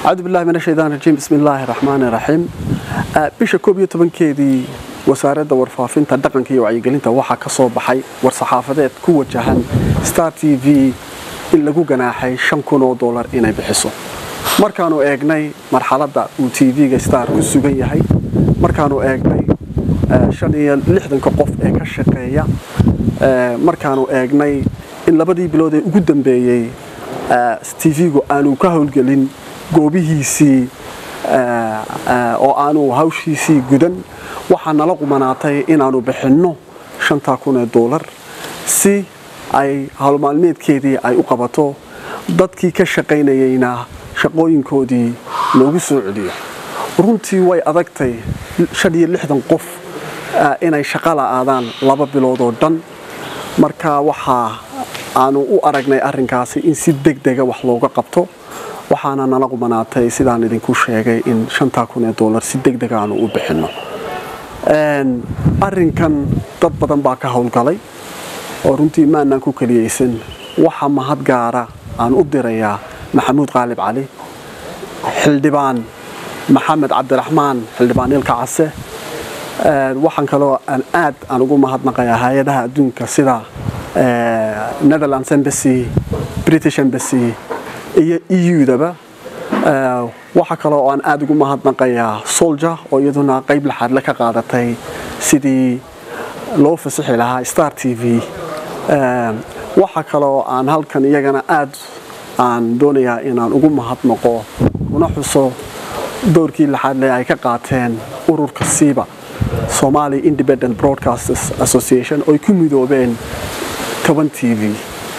acuudu billahi min ashaytaan rajiim bismi illaahi raxmaani raxiim bisha koob iyo tobankeedii wasaaradda warfaafinta dhaqanka iyo wacyigelinta waxaa ka soo baxay war-saxaafadeed ku wajahan star t v in lagu ganaaxay shan kun oo dollar inay bixiso markaanu eegnay marxaladda uu t v-ga star ku sugan yahay markaanu eegnay shan iyo lixdanka qof ee ka shaqeeya markaanu eegnay in labadii bilood ee ugu dambeeyey t v-gu aanu ka howlgelin goobihiisii oo aanu hawshiisii gudan waxaa nala qumanaatay inaanu bixinno shantaa kun ee doolar si ay howlmaalmeedkeedii ay u qabato dadkii ka shaqaynayeyna shaqooyinkoodii loogu soo celiyo runtii way adagtay shan iyo lixdan qof inay shaqa la'aadaan laba bilood oo dhan marka waxaa aanu u aragnay arrinkaasi in si deg dega wax looga qabto waxaana nala qumanaatay sidaan idinku sheegay in shantaa kun ee doolar si deg deg aanu u bixinno arrinkan dad badan baa ka howlgalay oo runtii maanaan ku keliyeysan waxa mahad gaara aan u dirayaa maxamuud qaalib cali xildhibaan maxamed cabdiraxmaan xildhibaan ilka case waxaan kaloo aan aad aan ugu mahadnaqayaa hay-adaha adduunka sida netherlands embassy british embassy iyo eu-daba waxaa kaloo aan aad ugu mahadnaqayaa solja oo iyaduna qayb laxaadle ka qaadatay sidii loo fasixi lahaa star t v waxaa kaloo aan halkan iyagana aad aan doonayaa inaan ugu mahadnaqo una xuso doorkii laxaadle ay ka qaateen ururka siiba somali independent broadcasters association ooy ku midoobeen toban t v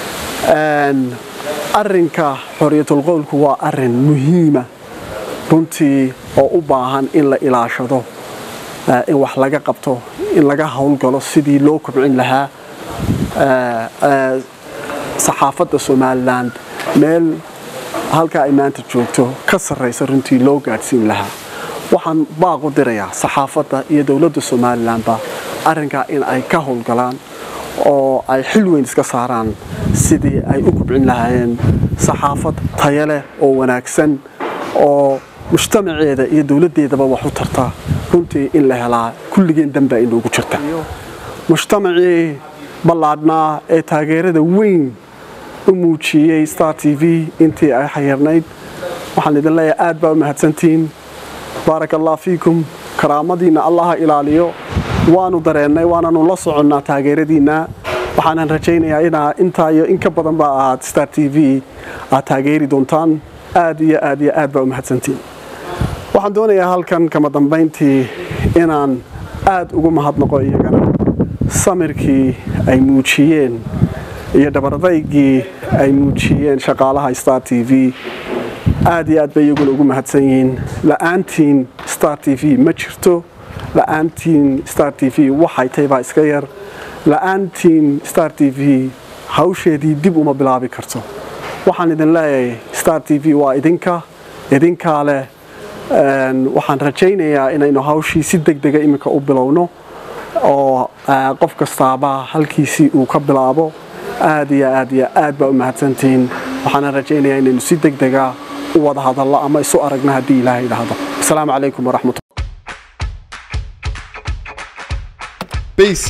arrinka xoriyatulqowlku waa arin muhiima runtii oo u baahan in la ilaashado in wax laga qabto in laga howlgalo sidii loo kobcin lahaa saxaafadda somalilan meel halka ay maanta joogto ka sarraysa runtii loo gaadhsiin lahaa waxaan baaqu dirayaa saxaafadda iyo dowladda somalilanba arrinkaa in ay ka howlgalaan oo ay xil weyn iska saaraan sidii ay u kubcin lahaayeen saxaafad taya leh oo wanaagsan oo mujtamaceeda iyo dowladdeedaba wax u tarta runtii in la helaa kulligeen danbaa inoogu jirta mujtamacii ballaadhnaa ee taageerada weyn u muujiyey star t v intii ay xayirnayd waxaan idin leeyahay aad baa u mahadsantihiin baarak allah fiikum karaamadiinna allaha ilaaliyo waanu dareennay waananu la soconnaa taageeradiinna waxaanan rajaynayaa inaa intaa iyo in ka badan ba aad star t v aad taageeri doontaan aad iyo aad iyo aad baa u mahadsantiin waxaan doonayaa halkan kama dambayntii inaan aad ugu mahadnaqo iyagana samirkii ay muujiyeen iyo dhabaradaygii ay muujiyeen shaqaalaha star t v aad iyo aad bay iyaguna ugu mahadsan yihiin la'aantiin star t v ma jirto la'aantiin star t v waxay tahay baa iska yar la'aantiin star t v hawsheedii dib uma bilaabi karto waxaan idin leeyahay star t v waa idinka idinkaa leh waxaan rajaynayaa inaynu hawshii si deg dega iminka u bilowno oo qof kastaaba halkiisii uu ka bilaabo aad iyo aad iyo aad baa u mahadsantihiin waxaana rajaynayaa inaynu si deg dega u wada hadallo ama isu aragno haddii ilaahay idhaahdo asalaamu calaykum waraxmat bc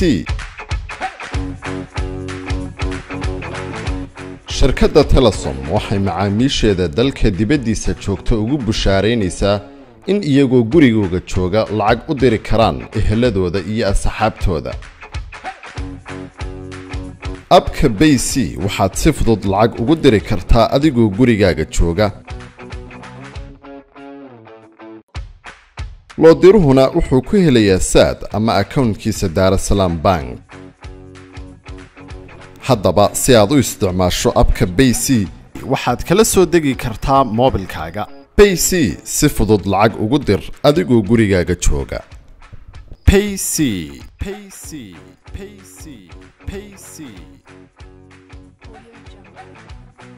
shirkadda telesom waxay macaamiisheeda dalka dibaddiisa joogta ugu bushaaraynaysaa in iyagoo gurigooga jooga lacag u diri karaan eheladooda iyo asxaabtooda abka bayc waxaad si fudud lacag ugu diri kartaa adigoo gurigaaga jooga loodiruhuna wuxuu ku helayaa saad ama akownkiisa daarasalaam bank haddaba si aad u isticmaasho abka bayc waxaad kala soo degi kartaa moobilkaaga bayc si fudud lacag ugu dir adigoo gurigaaga jooga payc payc payc payc